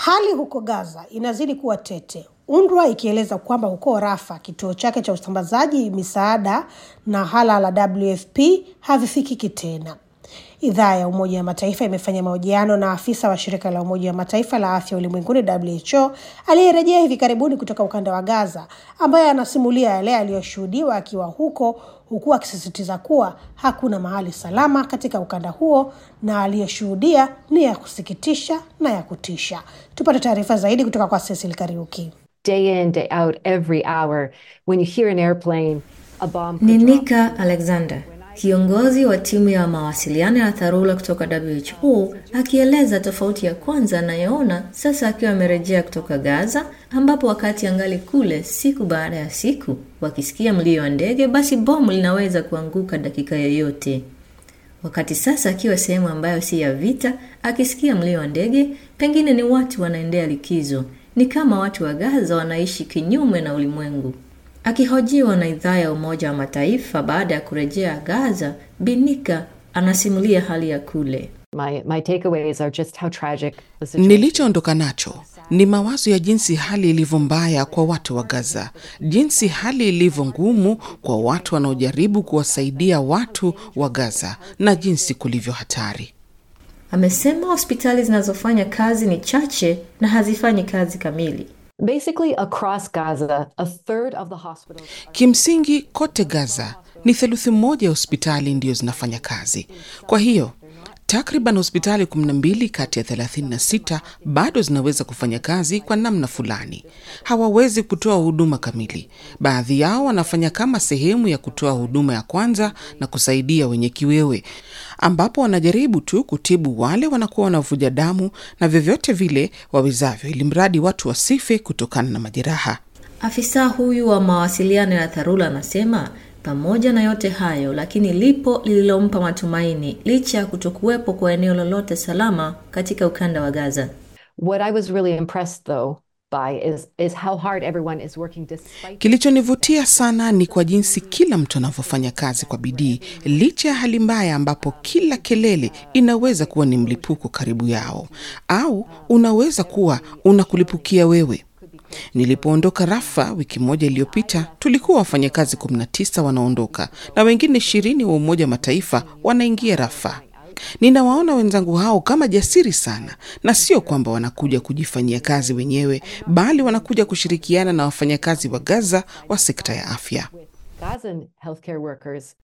Hali huko Gaza inazidi kuwa tete, UNRWA ikieleza kwamba huko Rafa kituo chake cha usambazaji misaada na hala la WFP havifikiki tena. Idhaa ya Umoja wa Mataifa imefanya mahojiano na afisa wa shirika la Umoja wa Mataifa la afya ulimwenguni WHO aliyerejea hivi karibuni kutoka ukanda wa Gaza, ambaye anasimulia yale aliyoshuhudiwa akiwa huko, huku akisisitiza kuwa hakuna mahali salama katika ukanda huo na aliyoshuhudia ni ya kusikitisha na ya kutisha. Tupate taarifa zaidi kutoka kwa Cecil Kariuki. day in, day out, every hour. When you hear an airplane, a bomb Ni could drop. Nika Alexander, kiongozi wa timu ya mawasiliano ya dharura kutoka WHO, akieleza tofauti ya kwanza anayoona sasa akiwa amerejea kutoka Gaza, ambapo wakati angali kule siku baada ya siku, wakisikia mlio wa ndege, basi bomu linaweza kuanguka dakika yoyote. Wakati sasa akiwa sehemu ambayo si ya vita, akisikia mlio wa ndege, pengine ni watu wanaendea likizo. Ni kama watu wa Gaza wanaishi kinyume na ulimwengu. Akihojiwa na idhaa ya Umoja wa Mataifa baada ya kurejea Gaza, Binika anasimulia hali ya kule. My, my takeaways are just how tragic the situation Nilichoondoka nacho ni mawazo ya jinsi hali ilivyo mbaya kwa watu wa Gaza, jinsi hali ilivyo ngumu kwa watu wanaojaribu kuwasaidia watu wa Gaza na jinsi kulivyo hatari. Amesema hospitali zinazofanya kazi ni chache na hazifanyi kazi kamili. Basically, across Gaza, a third of the hospitals. Kimsingi kote Gaza ni theluthi moja ya hospitali ndiyo zinafanya kazi. Kwa hiyo takriban hospitali 12 kati ya 36 bado zinaweza kufanya kazi kwa namna fulani. Hawawezi kutoa huduma kamili. Baadhi yao wanafanya kama sehemu ya kutoa huduma ya kwanza na kusaidia wenye kiwewe, ambapo wanajaribu tu kutibu wale wanakuwa wanavuja damu na vyovyote vile wawezavyo, ili mradi watu wasife kutokana na majeraha. Afisa huyu wa mawasiliano ya dharura anasema pamoja na yote hayo, lakini lipo lililompa matumaini licha ya kutokuwepo kwa eneo lolote salama katika ukanda wa Gaza. What I was really impressed, though, by is, is how hard everyone is working despite. Kilichonivutia sana ni kwa jinsi kila mtu anavyofanya kazi kwa bidii licha ya hali mbaya, ambapo kila kelele inaweza kuwa ni mlipuko karibu yao, au unaweza kuwa unakulipukia wewe. Nilipoondoka Rafa wiki moja iliyopita, tulikuwa wafanyakazi 19 wanaondoka na wengine ishirini wa Umoja wa Mataifa wanaingia Rafa. Ninawaona wenzangu hao kama jasiri sana, na sio kwamba wanakuja kujifanyia kazi wenyewe, bali wanakuja kushirikiana na wafanyakazi wa Gaza wa sekta ya afya. Gazan healthcare workers